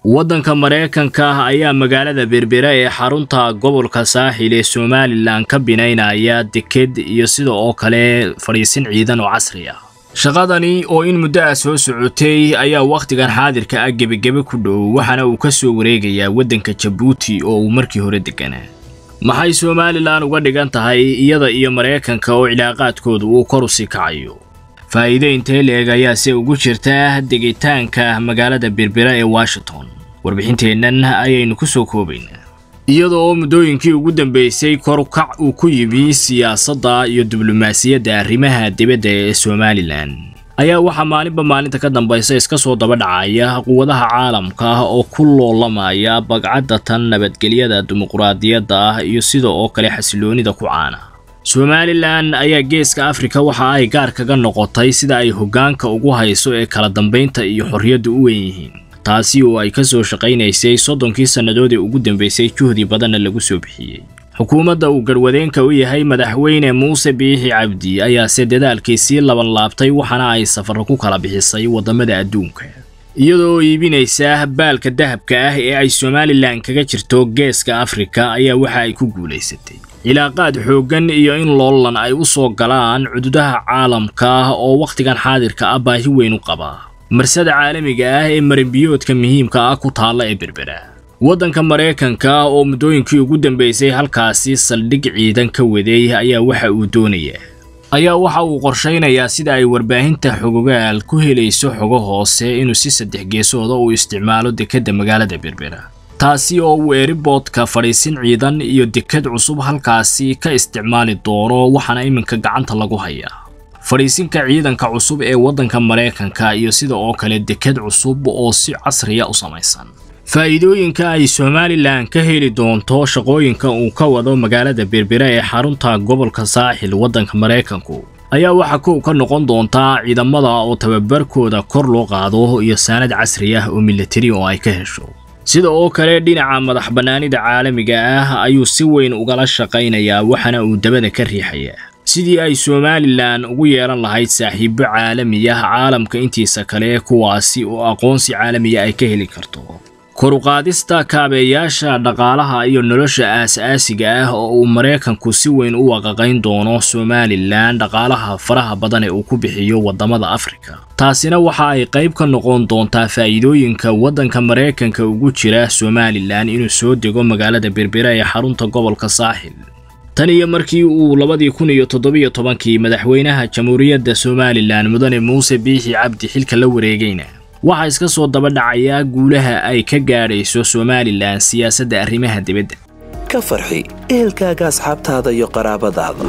waddanka maraykanka ayaa magaalada berbera ee xarunta gobolka saaxil ee somalilan ka binaynaya deked iyo sida oo kale fadhiisin ciidan oo casri ah shaqadani oo in muddo ah soo socotay ayaa wakhtigan xaadirka ah gebagebe ku dhow waxaana uu ka soo wareegayaa waddanka jabuuti oo uu markii hore deganaa maxay somalilan uga dhigan tahay iyada iyo maraykanka oo cilaaqaadkooda uu kor u sii kacayo faa'iido intee leeg ayaa se ugu jirta degitaanka magaalada berbera ee washington warbixinteennan ayaynu ku soo koobaynaa iyada oo muddooyinkii ugu dambeysay korukac uu ku yimi siyaasadda iyo diblomaasiyadda arrimaha dibadda ee somalilan ayaa waxaa maalinba maalinta ka dambaysa iska soo daba dhacaya quwadaha caalamka ah oo ku loolamaya bagcadda tan nabadgelyada dimuquraadiyadda ah iyo sida oo kale xasiloonida ku caana somalilan ayaa geeska afrika waxa ay gaar kaga noqotay sida ay hoggaanka ugu hayso ee kala dambaynta iyo xorriyadda u weyn yihiin taasi oo ay ka soo shaqaynaysay soddonkii sannadood ee ugu dambeysay juhdi badanna lagu soo bixiyey xukuumadda uu garwadeenka u yahay madaxweyne muuse biixi cabdi ayaase dadaalkii sii laban laabtay waxaana ay safarro ku kala bixisay waddamada adduunka iyadoo iibinaysa baalka dahabka ah ee ay somalilan kaga jirto geeska afrika ayaa waxa ay ku guulaysatay cilaaqaad xooggan iyo in loolan ay u soo galaan cududaha caalamka oo wakhtigan xaadirka ah baahi weyn u qabaa marsada caalamiga ah ee marinbiyoodka muhiimka ah ku taalla ee berbera waddanka maraykanka oo muddooyinkii ugu dambeysay halkaasi saldhig ciidan ka waday ayaa waxa uu doonayaa ayaa waxa uu qorshaynayaa sida ay warbaahinta xogogaal ku helayso xogo hoose inuu si saddex geesooda uu isticmaalo dekedda magaalada berbera taasi oo uu eriboodka fadhiisin ciidan iyo deked cusub halkaasi ka isticmaali doono waxaana iminka gacanta lagu hayaa fadhiisinka ciidanka cusub ee waddanka maraykanka iyo sida oo kale deked cusub oo si casriya u samaysan faa'iidooyinka ay somalilan ka heli doonto shaqooyinka uu ka wado magaalada berbera ee xarunta gobolka saaxil waddanka maraykanku ayaa waxaa kow ka noqon doontaa ciidamada oo tababarkooda kor loo qaado iyo saanad casri ah oo milatari oo ay ka hesho sida oo kale dhinaca madax bannaanida caalamiga ah ayuu si weyn ugala shaqaynayaa waxaana uu dabada ka riixayaa sidii ay somalilan ugu yeelan lahayd saaxiibo caalami ah caalamka intiisa kale kuwaasi oo aqoonsi caalamiya ay ka heli karto koruqaadista kaabeeyaasha dhaqaalaha iyo nolosha aas-aasiga ah oo uu maraykanku si weyn u waqaqayn doono somalilan dhaqaalaha faraha badan ee uu ku bixiyo waddamada afrika taasina waxa ay qayb ka noqon doontaa faa'iidooyinka waddanka maraykanka ugu jira somalilan inuu soo dego magaalada berbera ee xarunta gobolka saaxil tan iyo markii uu labadii kun iyo toddobiyo tobankii madaxweynaha jamhuuriyadda somalilan mudane muuse biixi cabdi xilka la wareegayna waxaa iska soo daba dhacayaa guulaha ay ka gaadhayso somalilan siyaasadda arrimaha dibadda ka farxi ehelkaaga asxaabtaada iyo qaraabadaada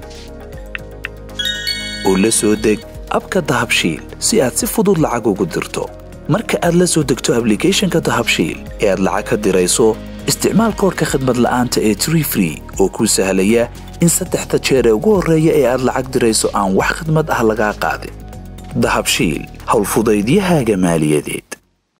oo la soo deg abka dahabshiil si aad si fudud lacag ugu dirto marka aad la soo degto ablicathonka dahabshiil ee aad lacag ka dirayso isticmaal koorka khadmad la'aanta ee tree free oo kuu sahlaya in saddexda jeer ee ugu horreeya ee aad lacag dirayso aan wax khidmad ah lagaa qaadin dahabshiil howlfudaydiyahaaga maaliyadeed